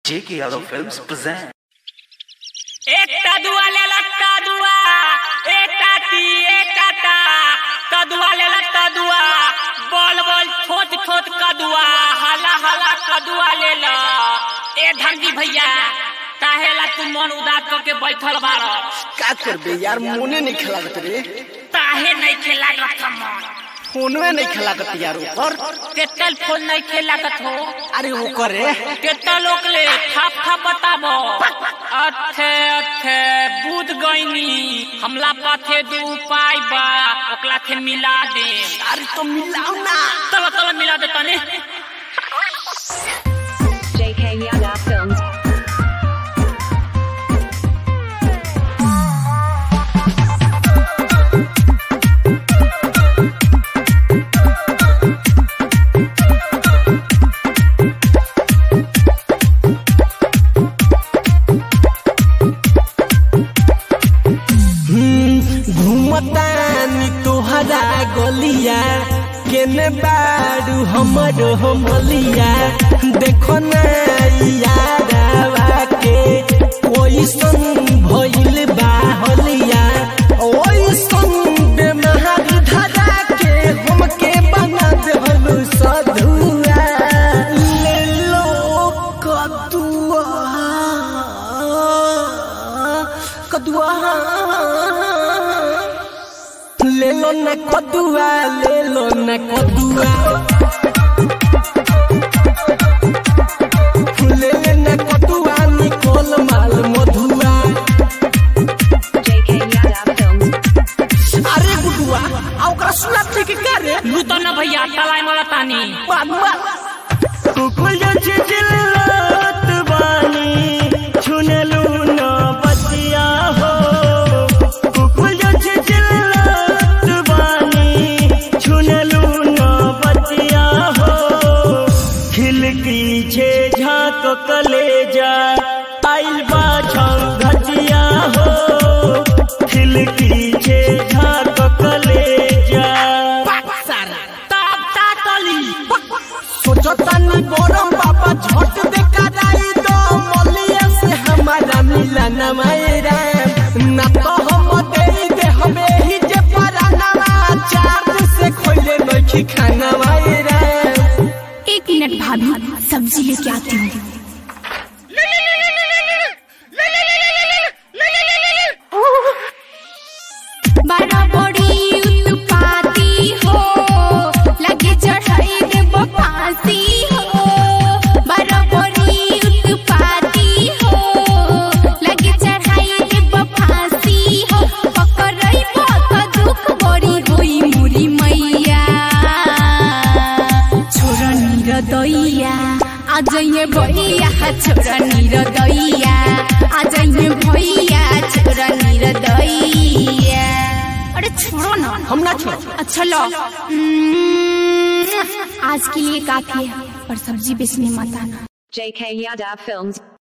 J.K. Yadav Films present. एक कदुआ ले ला कदुआ एक काटी एक काटा कदुआ ले ला कदुआ बोल बोल छोट छोट कदुआ हला हला कदुआ ले ला ए धंधी भैया काहे ला तू मन उदास करके बैठल बाड़ का करबे यार मोने नहीं खिलागत रे काहे नहीं खेला रखा मन फोनवे नहीं खिलागत यार ऊपर केतल फोन नहीं खेला हो अरे वो करे केतना लोग ले थाप थाप बताबो अच्छे अच्छे बुझ गईनी हमला पाथे दे उपाय बा ओकला के मिला दे अरे तो मिलाओ ना चलो चलो मिला दे तने JK Yada Films. घूमतानी तोहरा गलिया केने बारू हमरो हमलिया देखो ना यारवा के ओइसन भइल बा हलिया ओइसन बेमारी धरा के हमके बना देहलु सधुआ ले लो कदुआ कदुआ ले लो न कदुआ ले लो न कदुआ ले ले न कदुआ निकोल माल मधुआ JK Yada Films. अरे गुडुआ आ ओकरा सुना थे कि का रे लू तो ना भैया तलाई मला तानी बात बात कुकुल जे चिल्लत बानी छुनलू न बतिया हो कुकुल जे चिल्लत बानी छुनलू न बतिया हो खिलकी छे झाक कलेजा आइल बा घटिया हो खिलकी छे झाक कलेजा ताप तातली सोचतानी बरम बाबा झट देखा जाई तो मलिया से हमारा मिलन मायरा ना तो हम दे दे हमें ही जे पराना चार से खोले नखी खाना मायरा एक मिनट भाभी सब्जी लेके आती हूँ बड़ा बड़ी उत्पाती हो लगे चढ़ाई देव फांसी हो बड़ा बड़ी उत्पाती हो लगे चढ़ाई देव फांसी हो पकड़ई बहुत दुख बड़ी होई मुरी मैया छोरा निरदैया आज ये भैया छोरा निरदैया आज ये भैया छोरा निरदैया अरे छोड़ो ना हम ना छोड़ अच्छा लो हम्म, आज के लिए काफी है पर सब्जी बेचने मत आना JK Yada Films.